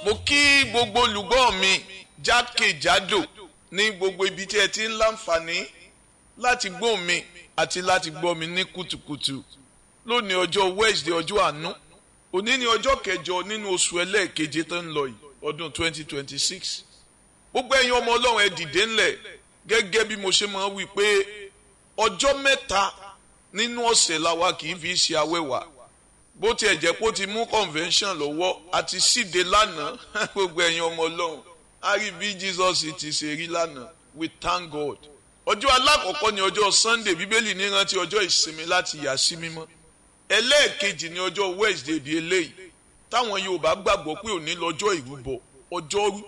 mo kí gbogbo olùgbọ́ mi jákèjádò ní gbogbo ibi tí ẹ ti ń láǹfààní láti gbọ́ mi àti láti gbọ́ mi ní kùtùkùtù lónìí ọjọ́ Wednesday ọjọ́ àánú òní ni ọjọ́ kẹjọ nínú oṣù ẹlẹ́ẹ̀keje tó ń lọ yìí ọdún 2026 gbogbo ẹ̀yin ọmọ ọlọ́run ẹ dìde ńlẹ̀ gẹ́gẹ́ bí mo ṣe máa wí pé ọjọ́ mẹ́ta nínú ọ̀sẹ̀ làwa kì í fi ṣe awẹ́wà bó tiẹ̀ jẹ́ pé ó ti mú convention lọ́wọ́ àti síde lánàá gbogbo ẹ̀yin ọmọ ọlọ́run a rí bí Jesus ti ṣe rí lánàá we thank God ọjọ́ alákọ̀ọ́kọ́ ni ọjọ́ Sunday bíbélì ní rántí ọjọ́ ìsinmi láti yà sí mímọ́ ẹlẹ́ẹ̀kejì ni ọjọ́ Wednesday bíi eléyìí táwọn Yorùbá gbàgbọ́ pé òní lọ́jọ́ ìrúbọ ọjọ́rú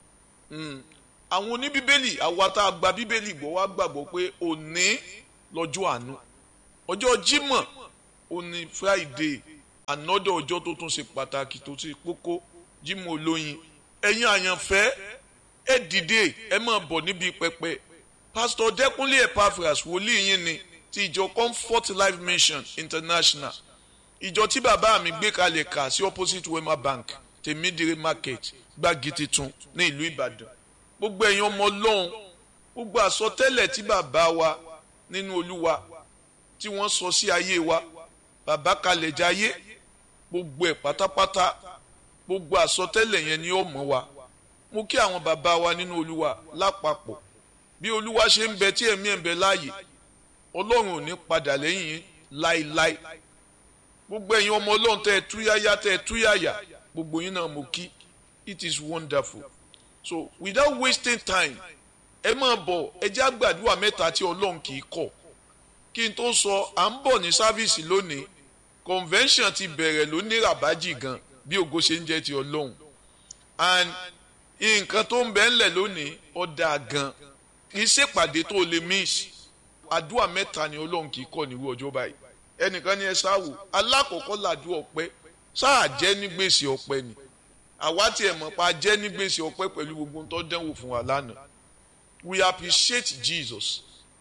àwọn oníbíbélì àwa tá a gba bíbélì gbọ́ wá gbàgbọ́ pé òní lọ́jọ́ àánú ọjọ́ Jímọ̀ òní Friday ànọ́dọ̀ ọjọ́ tó tún ṣe pàtàkì tó ṣe kókó Jímọ̀ olóyin ẹ̀yin àyànfẹ́ ẹ dìde ẹ máa bọ̀ níbi pẹpẹ pásítọ̀ Dẹ́kúnlé Epaphras wòlíì yín ni ti ìjọ Comfort Life Mission International ìjọ tí bàbá mi gbé kalẹ̀ kà sí opposite Wema Bank tèmídìrí market gbági titun ní ìlú Ìbàdàn gbogbo ẹ̀yin ọmọ Ọlọ́run gbogbo àsọtẹ́lẹ̀ tí bàbá wa nínú Olúwa tí wọ́n sọ sí ayé wa bàbá kalẹ̀ jayé gbogbo ẹ̀ pátápátá gbogbo àsọtẹ́lẹ̀ yẹn ni ó mọ̀ wa mo kí àwọn bàbá wa nínú Olúwa lápapọ̀ bí Olúwa ṣe ń bẹ tí ẹ̀mí ẹ̀ ń bẹ láàyè Ọlọ́run ò ní padà lẹ́yìn yín láéláé gbogbo ẹ̀yin ọmọ Ọlọ́run tẹ́ ẹ túyáyá tẹ́ ẹ túyáyá gbogbo yín náà mo kí it is wonderful so without wasting time ẹ máa bọ̀ ẹ jẹ́ àgbàdua mẹ́ta tí Ọlọ́run kì í kọ̀ kí n tó sọ à ń bọ̀ ní sáfíìsì lónìí convention ti bẹ̀rẹ̀ lónìí ràbájì gan bí ògo ṣe ń jẹ́ ti Ọlọ́run and nǹkan tó ń bẹ ńlẹ̀ lónìí ó dáa gan kì í ṣèpàdé tó lè miss àdúrà mẹ́ta ni Ọlọ́run kì í kọ̀ níwú ọjọ́ báyìí ẹnìkan ní ẹ sáwò alákọ̀ọ́kọ́ làdúrà ọpẹ́ sáà jẹ́ ní gbèsè ọpẹ́ ni àwa tiẹ̀ mọ̀ pa jẹ́ ní gbèsè ọpẹ́ pẹ̀lú gbogbo tó dánwò fún wa lánàá we appreciate Jesus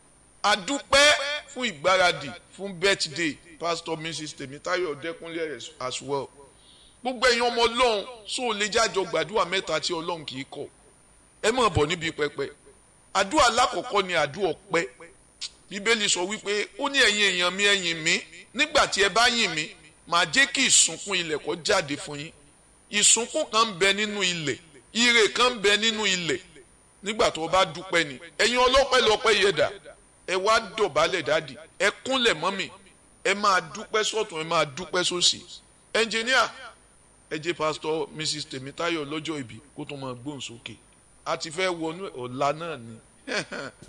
adúpẹ́ fún ìgbáradì fún birthday pastor mrs tèmítáyọ̀ dẹ́kunlé as well gbogbo ẹ̀yin ọmọ ọlọ́run sóò lè jájọ gbàdúrà mẹ́ta tí ọlọ́run kì í kọ̀ ẹ máa bọ̀ níbi pẹpẹ àdúrà alákọ̀ọ́kọ́ ni àdúrà ọpẹ́ bíbélì sọ wípé ó ní ẹ̀yin èèyàn mi ẹ̀yìn mi nígbà tí ẹ bá yìn mí màá jẹ́ kí ìsúnkún ilẹ̀ kó jáde fún yín ìsúnkún kan ń bẹ nínú ilẹ̀ ire kan ń bẹ nínú ilẹ̀ nígbà tó o bá dúpẹ́ ni ẹ̀yin ọlọ́pẹ́ lọ́pẹ́ yẹ̀dà ẹ wá dọ̀bálẹ̀ dáàdì ẹ kúnlẹ̀ mọ́mì ẹ máa dúpẹ́ sọ́tún ẹ máa dúpẹ́ sósì ẹnjìníà ẹ jẹ́ pásítọ̀ mrs tèmítáyọ̀ lọ́jọ́ ìbí kó tó máa gbóhùn sókè a ti fẹ́ wọnú ọ̀la náà ni